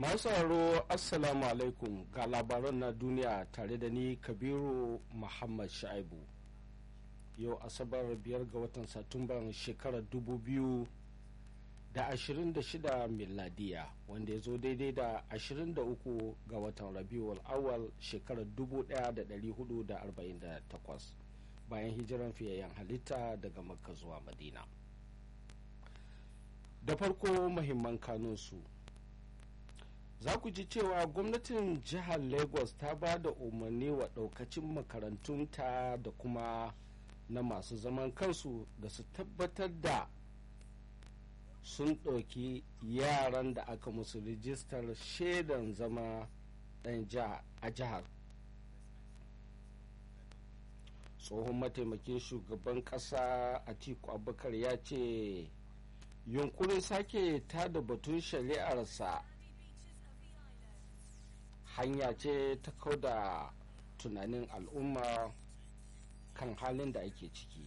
masu sauraro assalamu alaikum ga labaran na duniya tare da ni kabiru muhammad sha'ibu yau asabar biyar ga watan satumban shekarar dubu biyu da ashirin da shida miladiya wanda ya zo daidai da ashirin da uku ga watan rabiul awal shekarar dubu daya da dari hudu da arba'in da takwas bayan hijiran fiyayyen halitta daga makka zuwa madina da farko mahimman kanunsu za ku ji cewa gwamnatin jihar lagos ta ba da umarni wa daukacin makarantunta da kuma na masu zaman kansu da su tabbatar da sun ɗauki yaran da aka musu rijistar shaidan zama ɗan a jihar tsohon mataimakin shugaban ƙasa atiku abubakar ya ce yunkurin sake tada batun shari'arsa hanya ce ta kauda tunanin al'umma kan halin da ake ciki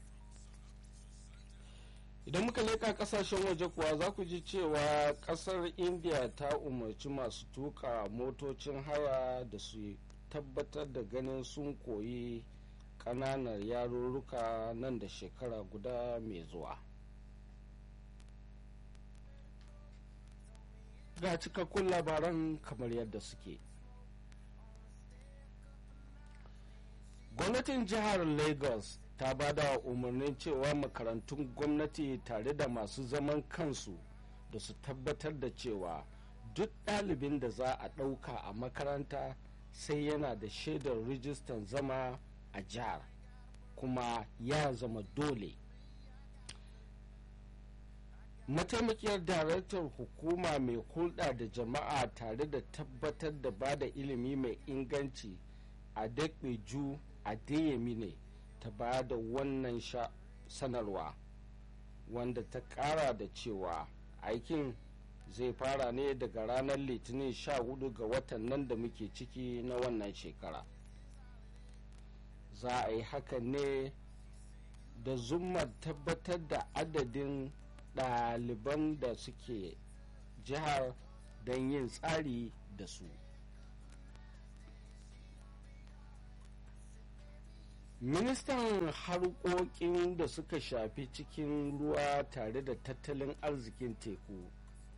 idan muka leka kasashen waje kuwa za ku ji cewa kasar india ta umarci masu tuka motocin haya da su tabbatar da ganin sun koyi kananan yarurruka nan da shekara guda mai zuwa ga cikakkun labaran kamar yadda suke gwamnatin jihar lagos ta ba da umarnin cewa makarantun gwamnati tare da masu zaman kansu da su tabbatar da cewa duk ɗalibin da za a ɗauka a makaranta sai yana da shaidar rijistan zama a jihar kuma ya zama dole mataimakiyar daraktar hukuma mai hulɗa da jama'a tare da tabbatar da ba da ilimi mai inganci a dakbeju a ne ta ba da wannan sanarwa wanda ta ƙara da cewa aikin zai fara ne daga ranar litinin 14 ga watan nan da muke ciki na wannan shekara za a yi hakan ne da zumar tabbatar da adadin ɗaliban da suke jihar don yin tsari da su ministan harkokin da suka shafi cikin ruwa tare da tattalin arzikin teku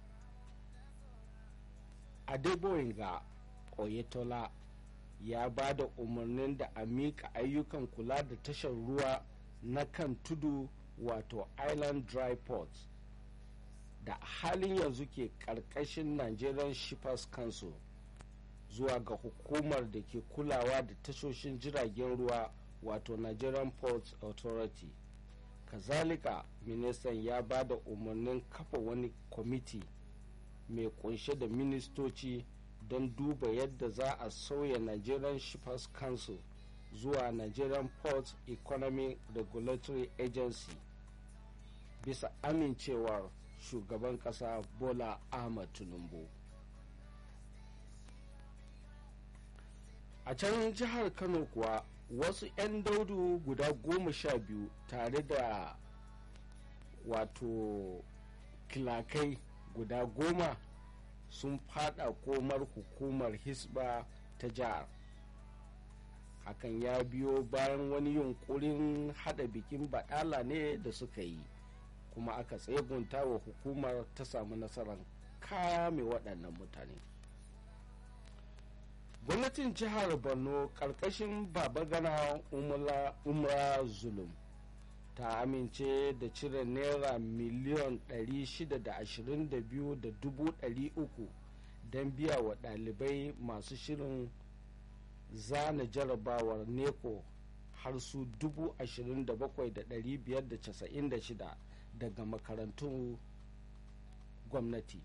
adeboyinga oyetola ya ba da umarnin da a miƙa ayyukan kula da tashar ruwa na kan tudu wato island dry ports da halin yanzu ke ƙarƙashin nigerian shippers council zuwa ga hukumar da ke kulawa da tashoshin jiragen ruwa wato nigerian ports authority kazalika ministan ya ba da umarnin kafa wani kwamiti mai kunshe da ministoci don duba yadda za a sauya nigerian shippers council zuwa nigerian port economy regulatory agency bisa amincewar shugaban kasa bola ahmad tinubu a can jihar kano kuwa wasu 'yan daudu guda goma sha biyu tare da wato kilakai guda goma sun fada komar hukumar hisba ta jihar hakan ya biyo bayan wani yunkurin hada bikin baɗala ne da suka yi kuma aka tsegunta wa hukumar ta samu nasarar kame waɗannan mutane gwamnatin jihar borno ƙarƙashin babagana umra zulum ta amince da cire naira miliyan 622,300 don biya wa ɗalibai masu shirin zana jarabawar neko har su 27,596 daga makarantun gwamnati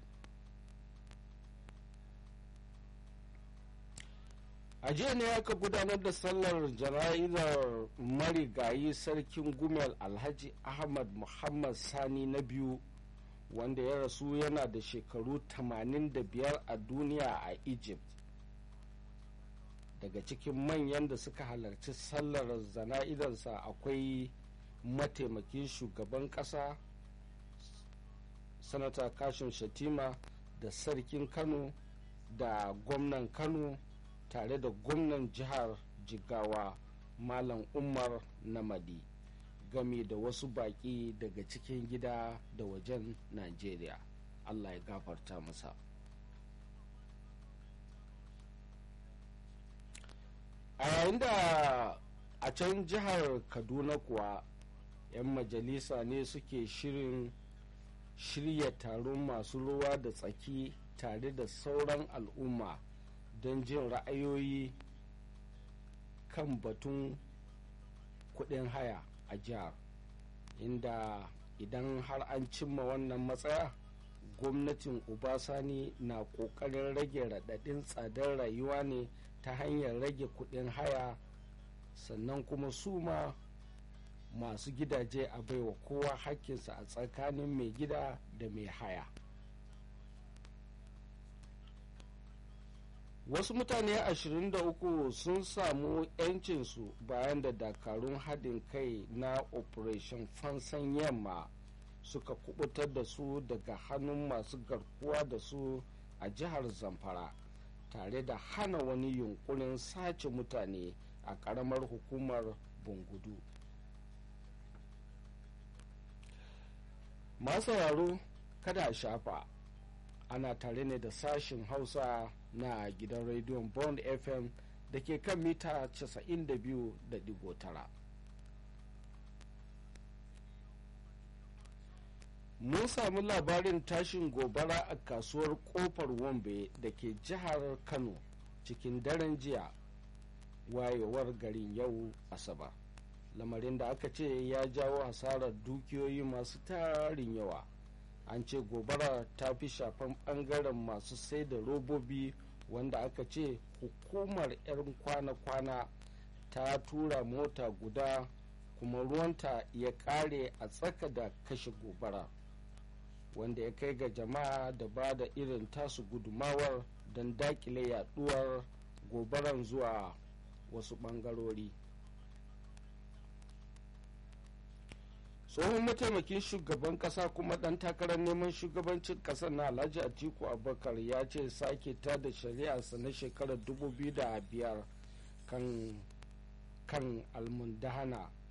a jiya ne aka gudanar da sallar jana'izar marigayi sarkin gumel alhaji ahmad muhammad sani na biyu wanda ya rasu yana da shekaru 85 a duniya a egypt daga cikin manyan da suka halarci sallar zana'izarsa akwai mataimakin shugaban kasa sanata kashin shatima da sarkin kano da gwamnan kano tare da gwamnan jihar jigawa malam umar namadi game da wasu baƙi daga cikin gida da wajen najeriya allah ya gafarta masa a yayin da a can jihar kaduna kuwa 'yan majalisa ne suke shirin shirya taron masu ruwa da tsaki tare da sauran al'umma don jin ra'ayoyi kan batun kudin haya a jihar inda idan har an cimma wannan matsaya gwamnatin ubasani na kokarin rage raɗaɗin tsadar rayuwa ne ta hanyar rage kudin haya sannan kuma su ma masu gidaje a baiwa kowa hakkinsa a tsakanin mai gida da mai haya wasu mutane 23 sun samu 'yancinsu bayan da dakarun haɗin kai na operation fansan yamma suka kubutar da su daga hannun masu garkuwa da su a jihar zamfara tare da hana wani yunkurin sace mutane a ƙaramar hukumar bungudu masu sauraro kada a shafa ana tare ne da sashin hausa na gidan rediyon bond fm da ke kan mita 92.9 mun sami labarin tashin gobara a kasuwar kofar wombe da ke jihar kano cikin daren jiya wayewar garin yau asabar lamarin da aka ce ya jawo hasarar dukiyoyi masu tarin yawa an ce gobara ta fi shafan bangaren masu sai da robobi wanda aka ce hukumar 'yan kwana-kwana ta tura mota guda kuma ruwanta ya kare a tsaka da kashe gobara wanda ya kai ga jama'a da ba da irin tasu gudumawar don dakile yaduwar gobaran zuwa wasu bangarori tsohon mataimakin shugaban kasa kuma dan takarar neman shugabancin kasar na alhaji atiku abubakar ya ce sake ta da shari'arsa na shekarar 2005 kan kan almundahana